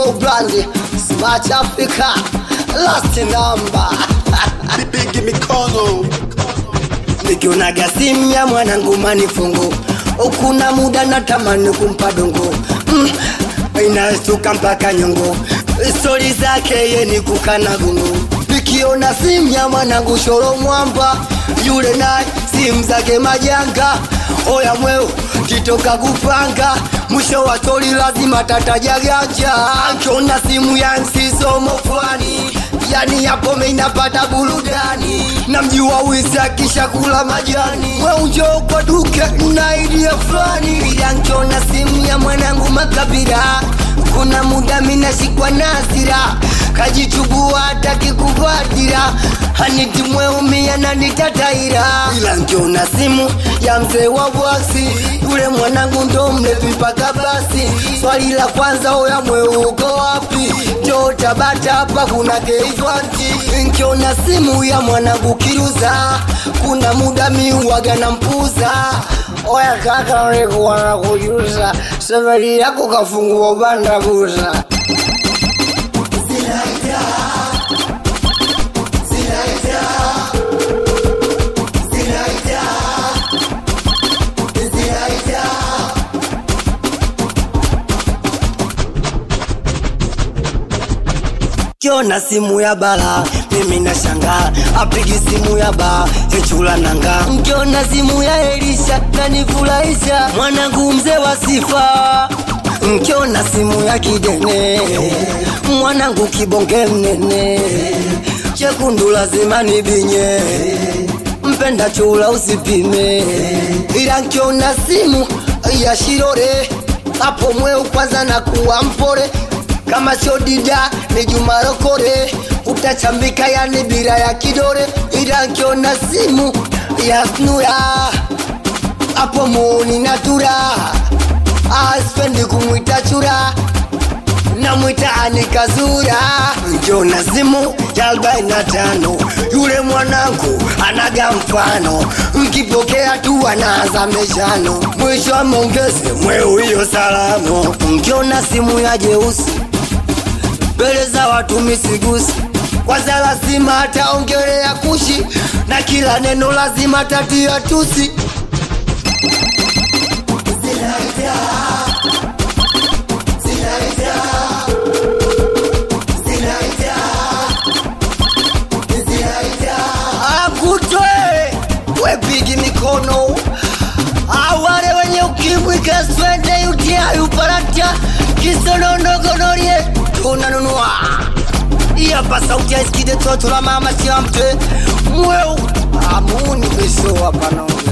so grande smart africa last number Bigi mikono nikionaga simu ya mwanangu manifungu ukuna muda natamani kumpa dongo mm, inastuka mpaka nyongo stori zake ye ni kukana gungu nikiona simu ya mwanangu shoro mwamba yule naye simu zake majanga oya mweu kitoka kupanga mwisho wa stori lazima tataja ganja akiona simu ya nsisomo fulani yani yapo meinapata burudani na mjua wisa kisha kula majani weunjo kwa duke na idea fulani ila nkiona simu ya mwanangu makabila kuna muda minashikwa nasira kajichubua hataki kuvatira haniti mweumia na nitataira ila nkiona simu ya mzee wa bwasi yule mwanangu ndo mlevi mpaka basi swali la kwanza oya mweu uko wapi jo tabata hapa kuna keitwanti nkiona simu ya mwanangu kiruza kuna muda miuwaga na mpuza oya kaka ulikuwa na kujuza safari yako kafungua banda buza kiona simu ya bala mimi na shanga apigi simu ya ba echula nanga nkiona simu ya elisha nanifurahisha mwanangu mzee wa sifa nkiona simu ya kidene mwanangu kibonge mnene chekundu lazima nibinye mpenda chula usipime ila nkiona simu ya shirore hapo mweu kwanza na kuwa mpore kama sio dida ni jumarokore utachambika yani bila ya kidore ila nkiona simu ya snura hapo muuni natura aspendi kumwita chura namwita anikazura nkiona simu ya arobaini na tano yule mwanangu anaga mfano nkipokea tu anaanza meshano mwisho wa maongezi mweu hiyo salamu nkiona simu ya jeusi mbele za watu misigusi kwanza lazima ataongelea kushi na kila neno lazima tatia tusi akutwe wepigi mikono awale wenye ukimwi kaswende utiayuparatia kisononogonorie tunanunua iyapa sauti ya iskide toto la mama siamte mweu amuni beso hapana